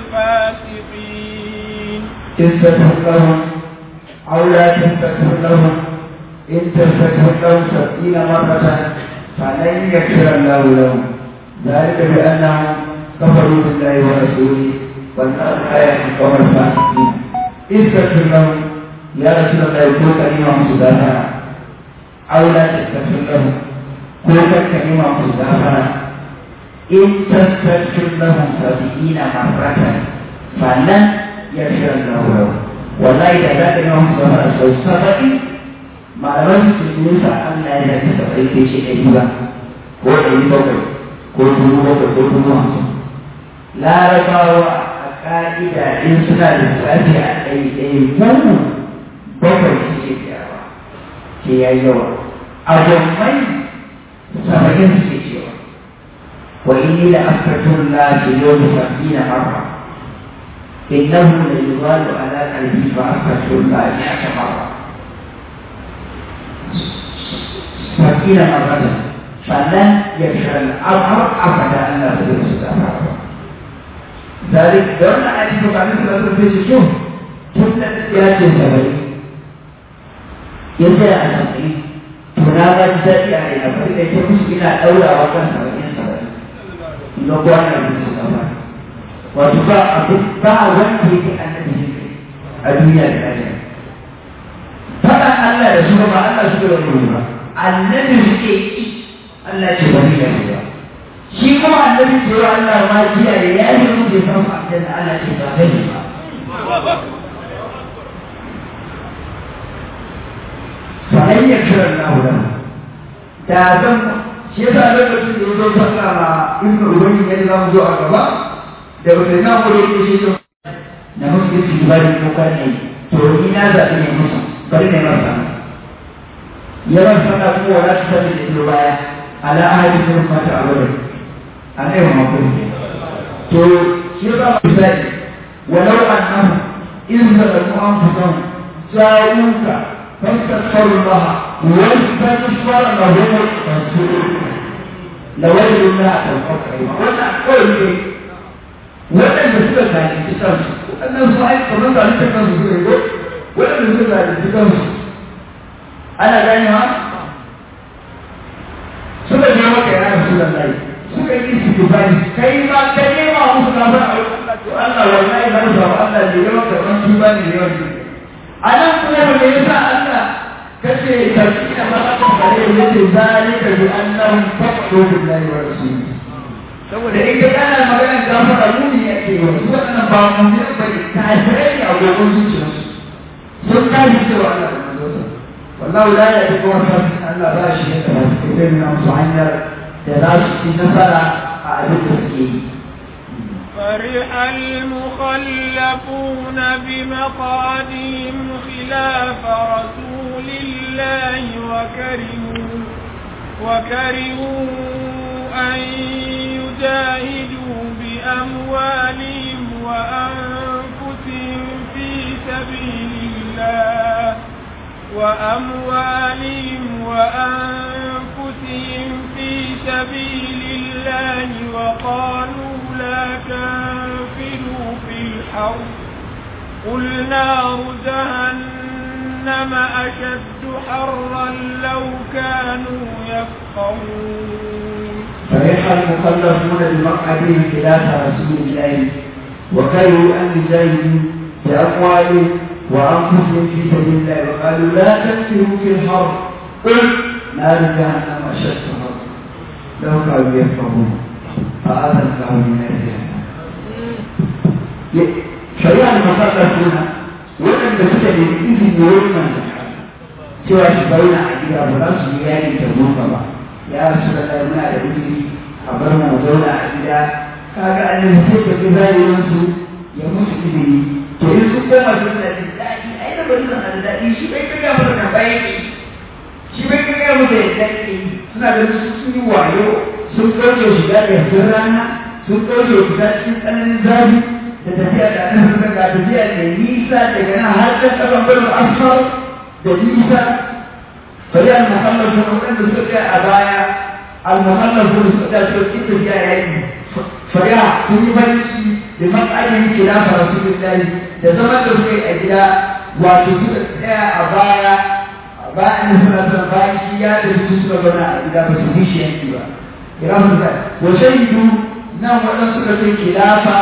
الفاسقين تستغفر لهم أو لا تستغفر لهم إن تستغفر لهم سبعين مرة فلن يغفر الله لهم ذلك بأنهم كفروا بالله ورسوله والنار آية القوم الفاسقين استغفر لهم يا رسول الله يقول كلمة مصدفة أو لا تستغفر لهم قل كلمة مصدفة إن تستغفر لهم سبعين مرة فلن يغفر الله لهم والله إذا ذاك اليوم مصدفة سبعين malaman su nisa Allah ya yi sabai kai shi ɗari ba ko ɗari bakwai ko dubu bakwai ko dubu hamsin larabawa a ƙa'ida in suna da lissafi a ɗari ɗaya goma bakwai shi ke tsayawa ke ya yi yawa abokai saba'in su ke cewa wa inni la astatun la fi yawmi sab'ina marra innahu la yuzalu ala qalbi fa astatun la mi'ata marra سبعين مرة فلن يغفر الأمر أبدا أن لا تدرس ذلك دون أن يكون عليه الصلاة والسلام شوف كل يأتي سبعين يزيد عن سبعين تنادى جزائي علينا فإذا يكون مسكنا أولى وكان سبعين سبعين نقول أن يكون وتباع أبدا وانتهي أن الدنيا الآية Allah da su ba Allah suka da ba annabi suke ki Allah ce ba ni da ba shi kuma annabi ce wa Allah ma jiya da ya yi mu da san aljanna Allah ce ba zai ba falan ya kira Allah da da zan shi yasa lokacin da ya zo sallah ma ibnu ubayy ya zama zo a gaba da wata na mu da yake shi na musu yi bari ko kan to ni na zaɓi ne musu bari ne masa yawan sana kuma wala ta sani da ido baya ala ahadi ne mata a wurin a ne wa makon to shi ba mu sai walau annahu in zalamu anfusahum ja'uka fastaghfiru Allah wa yastaghfiru lahum rasul lawajadu Allah tawfiqa wannan kawai ne waɗanda suka zalunci kansu waɗannan su aiki kamar zalunci kansu su ne ko waɗanda suka zalunci kansu ana gane ma suka je maka ya rasu da lai suka yi su bani kai ma ka nema musu na bar Allah wallahi na rufa Allah ne yawan karɓar tuba ne yawan tuba a nan kuma me yasa Allah kace tarkina ma aka fare yace zalika bi annahum faqdu billahi wa rasulihi saboda in ka kana maganar gafara muni ya ke wa su waɗannan ba mu ne ba ne kafirai ne a gogon zuciyarsu sun kaji cewa Allah da manzonsa wallahu la ya yi kuma fasin Allah ba shi ne da su ke na musu hanyar da za su ci nasara a abin da suke yi فرح المخلفون بمقعدهم خلاف رسول الله وكرهوا وكرهوا أن يجاهدوا بأموالهم وأنفسهم في سبيل الله وأموالهم وأنفسهم في سبيل الله وقالوا لا تنفروا في الحرب قل نار جهنم أشد حرا لو كانوا يفقهون فرح المخلفون بمقعدهم خلاف رسول الله وكرهوا ان يجاهدوا باموالهم وانفسهم في سبيل الله وقالوا لا تنفروا في الحرب قل نار جهنم اشد حرا لو كانوا يفقهون فاذن لهم من جهنم شريعة المخلفون وأن تسأل إذن يوما سوى شبهون عجيبا فلا سيئان تبوك ya rasu da kai muna da uzuri a bar mu zauna a gida kaga an yi sai ka fi zahirin su ya musu izini to in su koma su da daɗi ai da bari da daɗi shi bai kaga mu da bai ne shi bai kaga mu da daɗi suna da su sun yi wayo sun kauce shiga da sun rana sun kauce shiga cikin tsananin zafi da tafiya da nan sun ga tafiya da nisa daga nan har kan kasan barin asfar da nisa فهي المخلف من السكة أبايا المخلف من السكة سكة فيها يعني فهي تني بنشي لمقعد خلاف رسول الله تزمن تسكي أجلا وتسكة أبايا أبايا نسمع سنبايا شيئا تسكة بنا إذا بسكيش ينكبا إرام الله وشهدوا نعم وأن سكة خلافة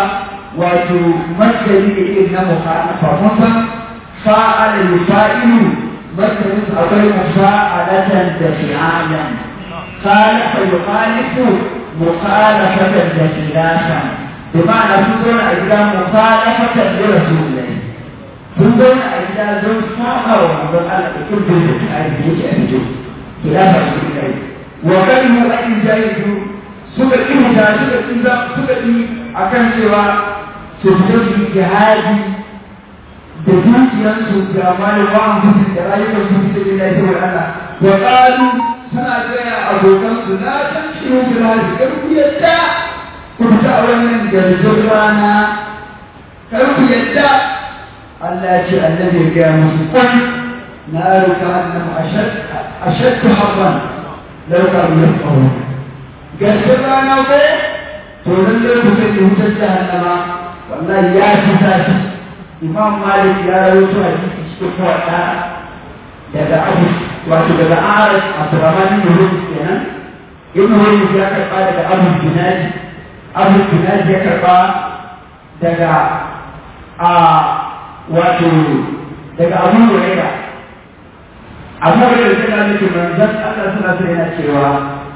وتمثل إذن مخالفة مثلا فعل الفائل مثل أقول مفاعلة دفعالا خالف يخالف مخالفة دخلافا بمعنى تكون أجل مخالفة لرسول الله تكون أجل ذو ساقة ومضل على كل ذلك هذه أجل خلاف رسول الله وكلمة أن يجاهدوا suka ƙi wuta suka ƙi za suka ƙi a kan cewa su fito su yi jihadi da dukiyarsu da malin wa'an mutum da rayuwar su da gida ta wa Allah wa qalu suna gaya abokan su na san shiru fil hadi kar ku yadda ku fita a wannan garjin rana kar ku yadda Allah ya ce annabi ya gaya musu kwan na ruka annam ashad ashad harban law kanu yafqahun garjin rana ko to lallai ku sai wutar jahannama wallahi ya fi zafi imam malik ya rawaito hadisi cikin muwatta daga abu wato daga aras abdurrahman ibn hurmus kenan ibn hurmus ya karba daga abu binadi abu binadi ya karba daga a wato daga abu huraira amma wani da ta nake manzon Allah suna so yana cewa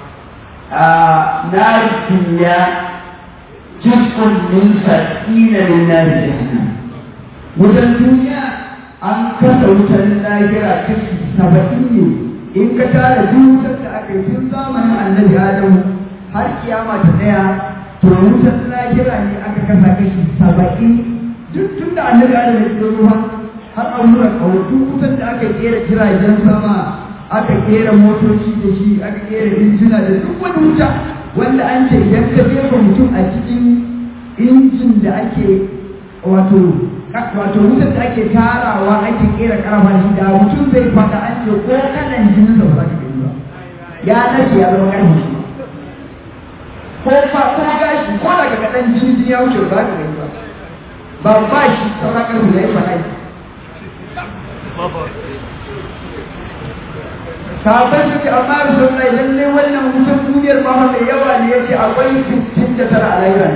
na duniya juz'un min sab'ina min nar jahannam wutan duniya an kasa wutan lahira kashi saba'in ne in ka tara duk wutar da aka yi tun zamanin annabi adamu har kiyama ta tsaya to wutan lahira ne aka kasa kashi saba'in duk tun da annabi adamu ya tsoro ba har an nuna kawo duk wutan da aka kera jiragen sama aka kera motoci da shi aka kera injina da duk wani wuta wanda an ce idan ka jefa mutum a cikin injin da ake wato wato wutar da ake tarawa ake kera karama shi da mutum zai fata an ce ko kalan jinin da ba za ka gani ba ya nace ya zama karfi shi ko fa ko gashi ko daga kadan jini jini ya wuce ba za ka gani ba ba ba shi sauran karfi ya yi fata sahabbai suke amma rasulullahi lalle wannan wutan duniyar ma mai yawa ne yace akwai 69 a lahira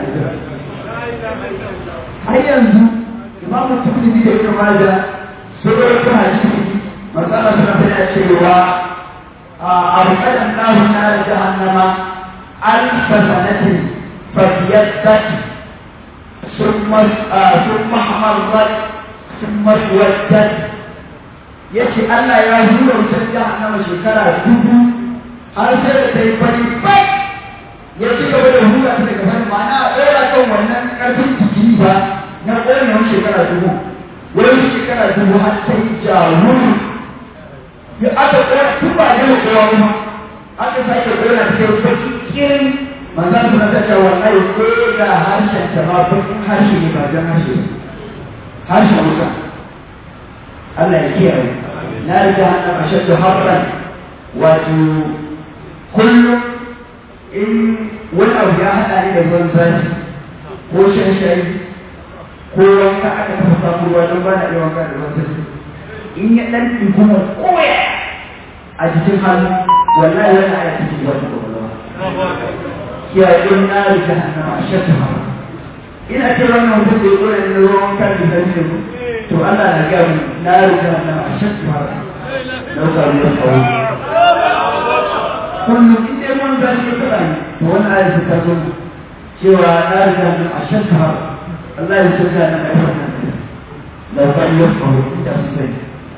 har yanzu imam tirmidhi da ibn majah sun rawaito hadisi masala suna tana cewa arqadan lahu nar jahannama alf sanatin fadiyat ثم ثم حمرت ثم اسودت yace Allah ya hura wutar jahannama shekara dubu har sai da ta yi fari bai ya ci gaba da hura ta daga fari ma'ana a ɗora kan wannan ƙarfin jiki ba na ƙonewar shekara dubu wani shekara dubu har ta yi jawuru ya aka ƙona tun ba ne kowa kuma aka sake ƙona ta kai baki kirin manzan suna ta ce wallahi ko da harshen ta ma bakin harshe ne ba jan harshe harshen wuta Allah ya kiyaye na riga hannun ashaddu harran wato kullum in wani abu ya haɗa ni da ruwan zafi ko shan shayi ko wanka aka taɓa samun ruwa don ba na iya wanka da ruwan zafi in ya ɗan ɗiguma koya a jikin hannu wallahi wani aya cikin wata kwakwalwa kiyaye don na riga hannun ashaddu harran ina ce wannan mutum da ya ƙone na ruwan wanka da zafi da to Allah na ga mu na riga na ashad fara lau ka ruwa kawo kullum in dai mun zan yi fara to wannan ayat ta zo cewa na riga na ashad fara Allah ya saka na kai wannan lau ka ruwa kawo da su sai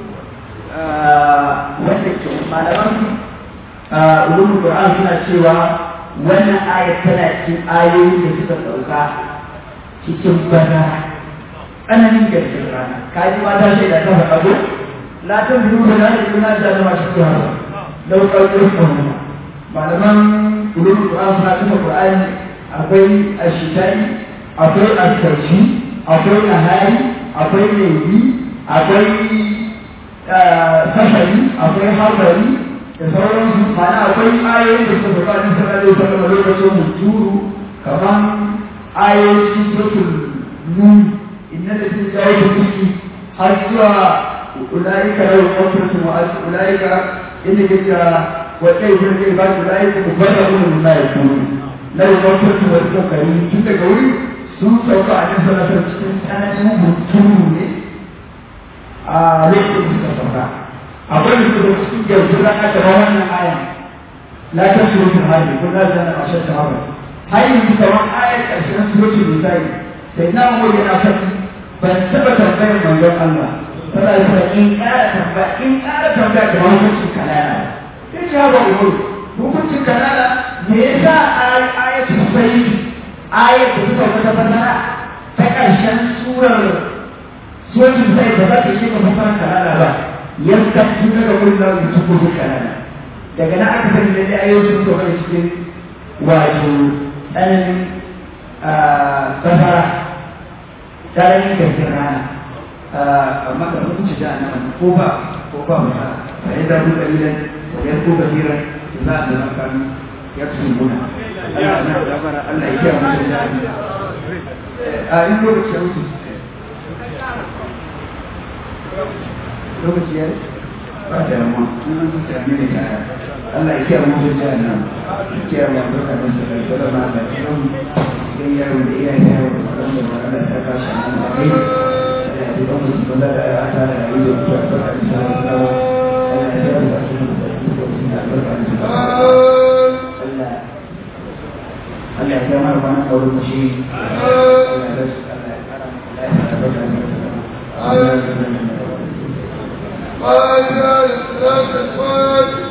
wanda ke malaman ulumul Qur'an suna cewa wannan ayat tana cikin ayoyin da suka sauka cikin bazara tsananin gaskiyar rana ka ji mata shi da kafa abu la ta biyu da na da kuna da zama shi ya ba da ƙarfin kuma malaman ulul qur'an suna kuma qur'ani akwai ashitai akwai askarci akwai nahari akwai laifi akwai safari akwai harbari da sauransu mana akwai ayoyi da suka faɗa sallallahu alaihi wasallam lokacin muturu kamar ayoyi suratul nun إن الذين جاءوا به حتى أولئك لهم مغفرة وأجر أولئك إن جئت وكيف العباد أولئك مبررون مما يقولون لهم مغفرة ورزق كريم تلك قولي sun sauka a cikin sanatar cikin tsananin mutum ne a lokacin da suka sauka akwai da suka cikin yanzu za a gaba wannan ayan la ta surutun hali ko la zana a shan sahaba har yanzu kamar ayar ƙarshen surutun misali sai na umar yana faɗi ban taɓa tambayar manzon Allah tana da in ƙara tambaya in ƙara tambaya kamar hukuncin kanana sai ce hawa umar hukuncin kanana me yasa ayatul sayyid ayat da suka wata fasara ta ƙarshen surar suratul sayyid da za ta yi ka fasara kanana ba yadda tun daga kullum da su kudu kanana daga nan aka sani da ayoyi sun sauka cikin wato tsananin fasara tarihin gaskiyar rana amma da hukunci da annabi ko ba ko ba mu ta sai da mun dalilan da ya ko gajira za a da kan ya tsu muna Allah na da bara Allah ya kiyaye mu da a in lokaci ya wuce lokaci ya ba da mu mun mun ta ne da Allah ya kiyaye mu da nan kiyaye mu da kan da da ma da sai yaro da iyaye yaro da wanda ba Allah ta ba shi nan da kai da ba mu da da ta da yi da ta ta da Allah ya Allah ya kai mana bana kawai mu shi Allah ya rasu Allah ya kara mu lafiya da barka da Allah ya ما جاء الصلاة